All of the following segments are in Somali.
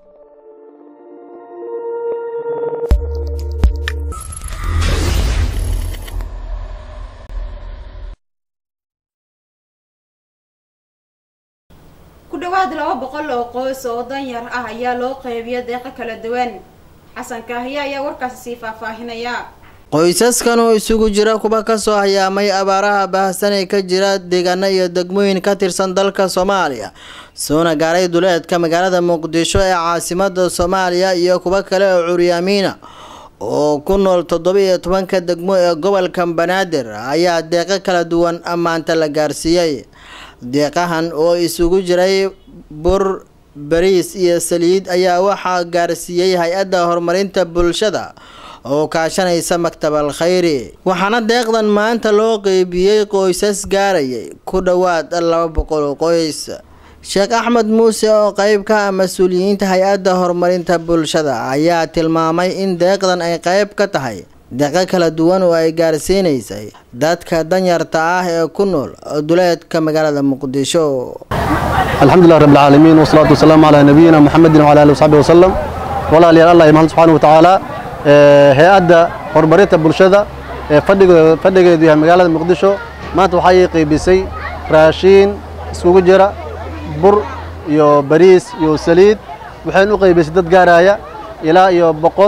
ku dhawaad laba boqol oo qoys oo danyar ah ayaa loo qeybiya deeqo kala duwan xasan kaahiye ayaa warkaasi sii faahfaahinaya qoysaskan oo isugu jira kuwa kasoo hayaamay abaaraha baahsan ee ka jira deegaano iyo degmooyin ka tirsan dalka soomaaliya soona gaaray duleedka magaalada muqdisho ee caasimada soomaaliya iyo kuwo kale oo curyaamiina oo ku nool toddoba-iyo tobanka degmo ee gobolka banaadir ayaa deeqo kala duwan maanta la gaarsiiyey deeqahan oo isugu jiray bur bariis iyo saliid ayaa waxaa gaarsiiyey hay-adda horumarinta bulshada oo kaashanaysa maktab al khayri waxaana deeqdan maanta loo qeybiyey qoysas gaarayay ku dhowaad laba boqol oo qoys sheekh axmed muuse oo qeyb ka ah mas-uuliyiinta hay-adda horumarinta bulshada ayaa tilmaamay in deeqdan ay qeyb ka tahay deeqo kala duwan oo ay gaarsiinaysay dadka danyarta ah ee ku nool duleedka magaalada muqdisho alxamdulilah rab alcaalamiin wasalaatu wasalaamu calaa nabiyina muxamedin wala ali wasaxbi wasalam walaalayaal allah mahad subxaana wa tacaala hay-adda horumarinta bulshada ee fadhigeedu yahay magaalada muqdisho maanta waxay qeybisay raashiin iskugu jira bur iyo bariis iyo saliid waxayna u qeybisay dad gaaraya ilaa iyo boqol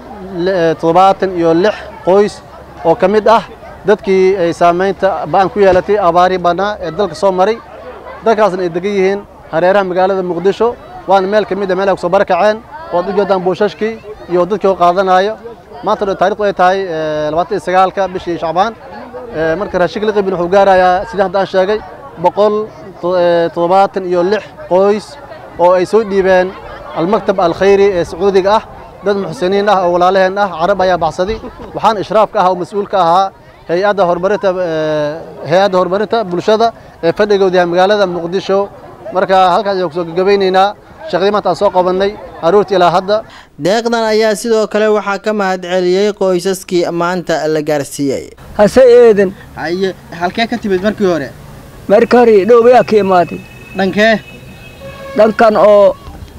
toddobaatan iyo lix qoys oo ka mid ah dadkii ay saamaynta ba-an ku yeelatay abaari bannaa ee dalka soo maray dalkaasna ay degan yihiin hareeraha magaalada muqdisho waana meel ka mid a meel ay kusoo barakaceen waad u jeedaan buushashkii iyo dadkii oo qaadanayo maanta taarikhdu ay tahay labaatan iyo sagaalka bishii shacbaan marka raashinka la qaybin wuxuu gaarayaa sidii hadda aan sheegay boqol toddobaatan iyo lix qoys oo ay soo dhiibeen almaktab alkhayri ee sacuudiga ah dad muxsiniin ah oo walaalaheen ah carab ayaa baxsaday waxaana ishraaf ka ah oo mas-uul ka ahaa hay-adda horumarinta hay-adda horumarinta bulshada ee fadhigooda yahay magaalada muqdisho marka halkaas ayaan kusoo gagabaynaynaa shaqdii maanta aan soo qabannay aroortii ilaa hadda deeqdan ayaa sidoo kale waxaa ka mahad celiyey qoysaskii maanta la gaarsiiyey hase eedan haye halkee ka timid markii hore marka hore dhowbayaa ka imaaday dhankee dhankan oo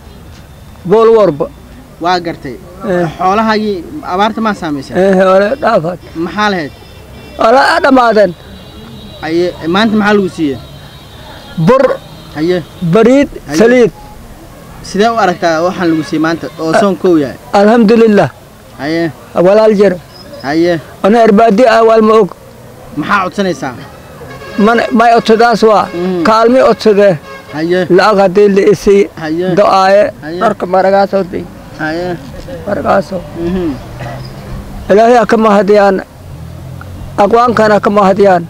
boolwarba waa gartay xoolahagii abaarta maa saamaysay hore dhaafaad maxaa lahayd wala dhammaadeen haye maanta maxaa lagu siiyey bur haye bariid Haye. saliid sidee u aragtaa waxaan lagu siiyey maanta oo soon kow yahay alxamdulilah haye walaal jir haye ana erbaadi ah waal ma og maxaa codsanaysaa man may odsadaas waa Mm. kaalmi odsadee haye lacag haddii la isii haye do-aaye Haye. dharka maragaasoo day haye maragaasoo mhm ilaahay ka mahadiyaan aqwaankana ka mahadiyaan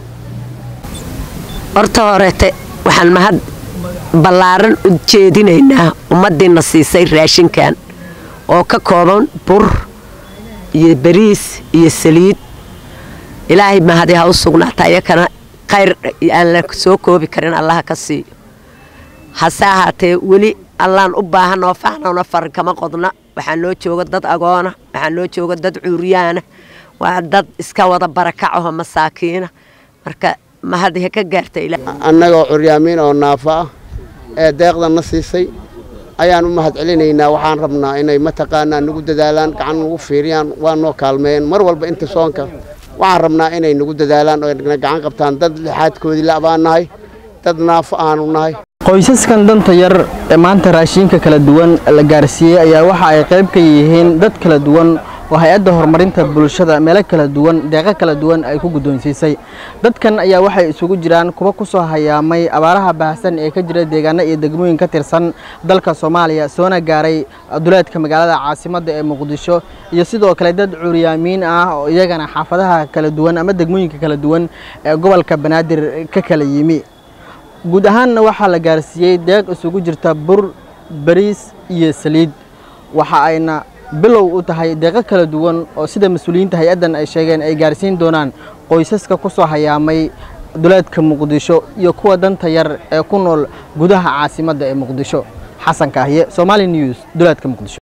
horta horeete waxaan mahad ballaaran u jeedinaynaa ummaddiina siisay raashinkan oo ka kooban bur iyo bariis iyo saliid ilaahay mahadi ha u sugnaata ayakana khayr aan la soo koobi karin allaha ka siiyo hase ahaatee weli allaan u baahan oo fahnona farin kama qodna waxaa noo jooga dad agoona waxaa noo jooga dad cuuriyaana waa dad iska wada barakacaho masaakiina marka mahadi ha ka gaarta ilaa annagoo curyaamiin oo naafo ah ee deeqdan na siisay ayaan u mahad celinaynaa waxaan rabnaa inay mataqaanaa nagu dadaalaan gacan nagu fiiriyaan waa noo kaalmeeyeen mar walba inta soonka waxaan rabnaa inay nagu dadaalaan oo na gacan qabtaan dad lixaadkoodii la abaan nahay dad naafo aanu nahay qoysaskan danta yar ee maanta raashinka kala duwan la gaarsiiyey ayaa waxa ay qayb ka yihiin dad kala duwan oo hay-adda horumarinta bulshada meelo kala duwan deeqo kala duwan ay ku guddoonsiisay dadkan ayaa waxay isugu jiraan kuwa ku soo hayaamay abaaraha baahsan ee ka jira deegaano iyo degmooyin ka tirsan dalka soomaaliya soona gaaray duleedka magaalada caasimadda ee muqdisho iyo sidoo kale dad curyaamiin ah oo iyagana xaafadaha kala duwan ama degmooyinka kala duwan ee gobolka banaadir ka kala yimi guud ahaanna waxaa la gaarsiiyey deeq isugu jirta bur bariis iyo saliid waxa ayna bilow u tahay deeqo kala duwan oo sida mas-uuliyiinta hay-addan ay sheegeen ay gaarsiin doonaan qoysaska ku soo hayaamay duleedka muqdisho iyo kuwa danta yar ee ku nool gudaha caasimadda ee muqdisho xasan kaahiye somali news duleedka muqdisho